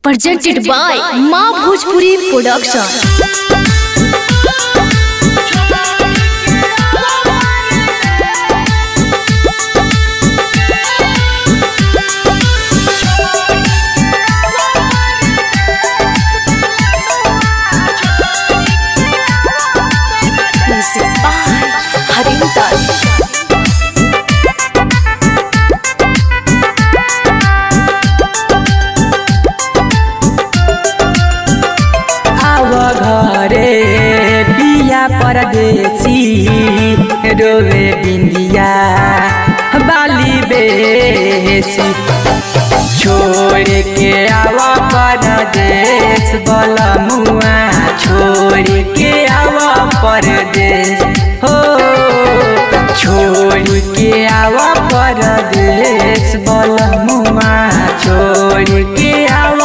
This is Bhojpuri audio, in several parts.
presented by Ma Bhojpuri Production. Music by Harintal. आव घरे बिया परदेसी रोवे बिंदिया बाली बेसी छोड़ के आव परदेश बलमुआ छोड़ के आव परदेश हो छोड़ के आव परदेश बलमुआ छोड़ के आव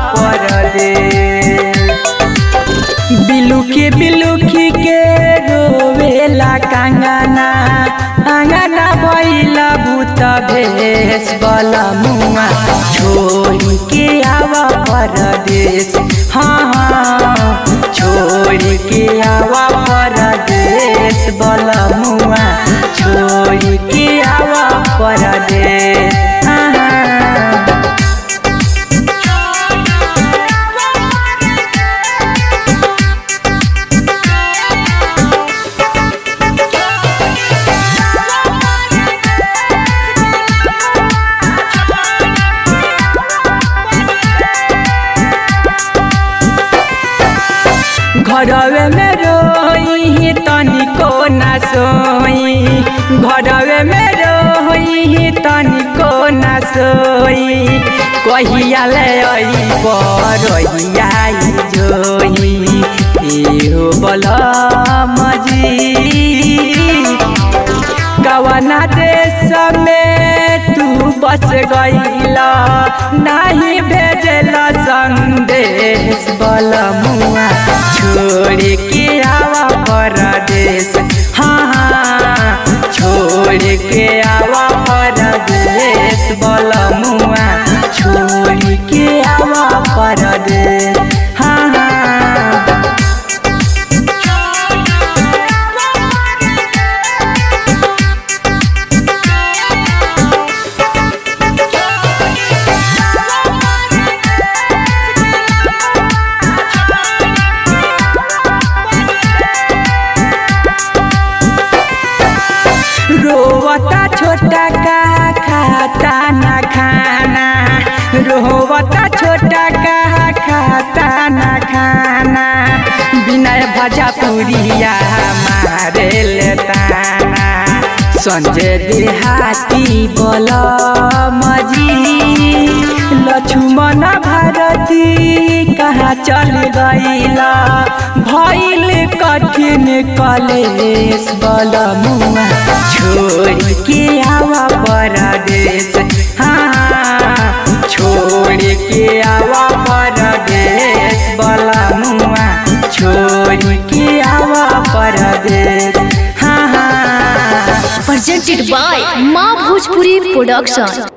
परदेश बिलुकी बिलुकी के रोवेला कांगना आंगना भैला भूत भेष बला मुआ छोड़ के आवा परदेश हाँ हाँ छोड़ के आवा परदेश बला मुआ छोड़ के आवा परदेश हाँ हाँ घरवे में रोई तनिको ना सोई घरवे में रोई तनिको ना सोई कहिया ले आई बरहिया जोई एहो बल मजी कवना देश में तू बस गईला नहीं भेजला संदेश बलमुआ छोड़ के आवा परदेश हाँ हाँ छोड़ के आवा परदेश बलमुआ छोड़ के आवा परदेश हाँ हाँ रोवता छोटा का खाता ना खाना रोवता छोटा का खाता ना खाना बिना भजा पुरिया मारे लेताना संजय देहाती बोल मजी लक्ष्मण भारती कहाँ चल गईला भइल कठिन कलेश बल मुआ छोड़ के आवा परदेश हाँ छोड़ के आवा परदेश बल मुआ छोड़ के आवा परदेश हाँ हाँ Presented by Ma Bhojpuri Production.